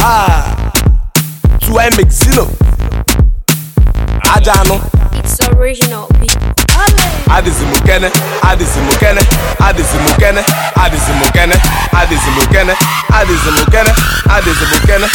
Ah, Tuai Mexino. Aja anụ. It's original beat. Adịzi m kene, adịzi m kene, adịzi m kene, adịzi m kene, adịzi m kene, adịzi m kene, adịzi m kene.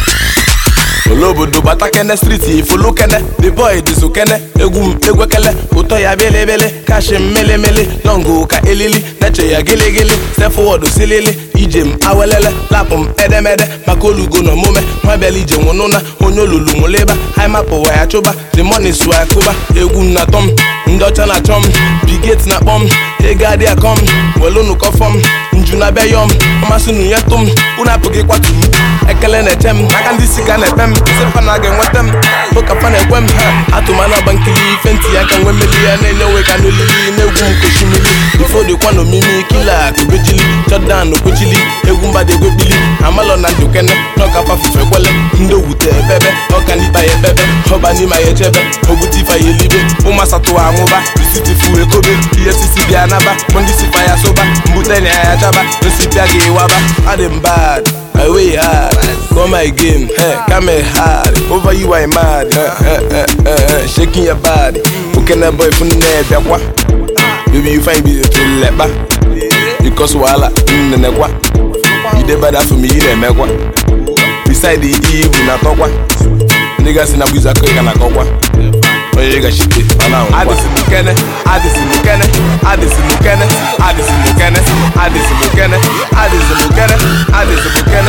Olobodo bata kene striti ifulu kene The boy dịzụ kene egwu m egwekele ụtọ ya belebele kashi m melemele longo ka elili neche ya giligili step forward silili ije m awelele lapụ m edemede maka olugo na omume nwa bịala ije nwụnụna onye olulu nwụleba haimapụwa ya chụba the money sụ akụba egwu m na-atọ m ndị ọcha na-achọ m biget na-akpọ m ego adị akọ m welụnụ kọfọ m nju na bịa yọm ọmasị nu ya tụ m unu apụghị kwatu m ekele na-eche m aka ndị isi ka na-epe m sefa na ga-enweta m ụka fa na-ekwe m atụmana ọgba nkili ife ntị ya ka nwe mmeli ya na-enye onwe ka n'olili na-egwu m koshimili ifo dịkwa na omimi kila kobejili jọdan okwechili egwu mba dị egwebili amalọ na ndụkene n'ọka fafufe kwele ndị owute ebebe ọka n'ikpa ya ebebe ọba n'ime ya echebe ogbute ife ya elibe ụmasatụ amụba isitifu ekobe ihe sisi bịa naba bụ ndị sifa ya soba mbute na ya chaba nsipịa ga ịwaba adị m bad I way hard, go my game, hey, come here hard. Over you I mad, eh, eh, eh, eh, eh, shaking your body. Okay, na boy from there, biakwa. Baby you find me to leba, because wala in the kwa. You dey better for me, you dey mekwa. Beside the evil na tokwa. Niggas in a buza ko kana kokwa. Oye ga shike, ana nkwa. Adisi mukene, adisi mukene, adisi mukene, adisi mukene, adisi mukene, adisi mukene, adisi mukene.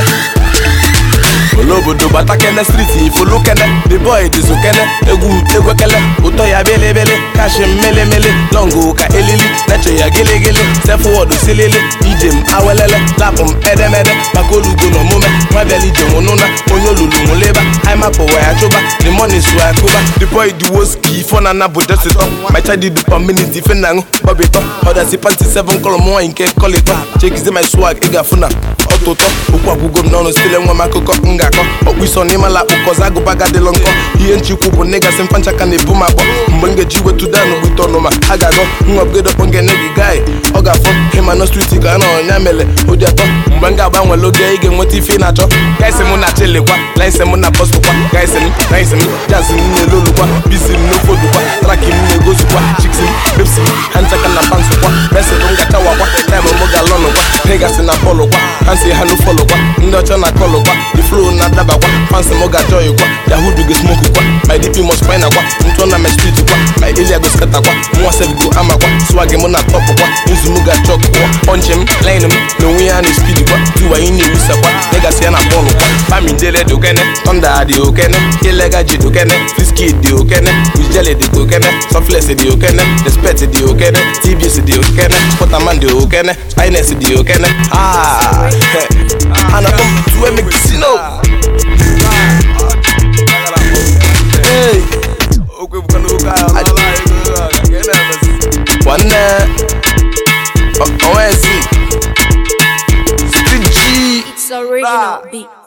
Olobodo bata kene striti ifulu kene The boy dịzụ kene egwu m egwekele ụtọ ya belebele kashi m melemele longo ka elili neche ya giligili step forward silili ije m awelele lapụ m edemede maka olugo na omume nwa bịala ije nwụnụna onye olulu nwụleba haimapụwa ya chụba the money sụ akụba the boy dị woski ifo na na bụ jesitọ my child dị per minute ife na aṅụ gbabitọ ọdasi panti 7 kọlọ m nwaanyị nke kọlịtọ chekize my swag ị ga-afụ na ọtụtọ okwu agwụgo m n'ọnụ stile nwa m akụkọ m ga-akọ ọkpụ iso n'ịmala akpụkọzi agụba gadịlọ nkọ ihe nchikwu bụ nnegasị mfancha ka na-ebu m akpọ mgbe m ga-eji wetu dan gbute ọnụma a ga-agọ nwabugedokpọ ngene gị gai ọ ga-afọ hemano striti ka a nọ ọnya mere ụdị atọ mgbe m ga-agbanwele oge ị ga-enweta ife ị na-achọ gaisi m na chilikwa laisi m na bọstụkwa gaisi m naisi m jazi m na-elolukwa bisi m n'ofodukwa traki m na-egozukwa chiksi m pepsi m ha nchaka na pansụkwa mesin m gachawakwa taim m ga-alọnụkwa negasị na bọọlụkwa ha si ha n'ụfọlụkwa ndị ọcha na kọlụkwa the flow na-adabakwa fansi m ga-ajọyịkwa yahudu go smoke kwa my dp must fine akwa ntụ na my street kwa my area go scatter kwa nwa sef go amakwa swag m na top kwa nzu m ga-achọk kwa punch m line m na onwe ya na speed kwa tiwa ị na-ewusa kwa legacy ya na bọọlụ kwa fami jele dị okene thunder dị okene ilega ji dị okene fiski dị okene wijele dị okene sofles dị okene respect dị okene tbs dị okene sportaman dị okene spines dị okene ah ana pump tuwe mekisino Hey. nwanne onwezi street G It's original beat.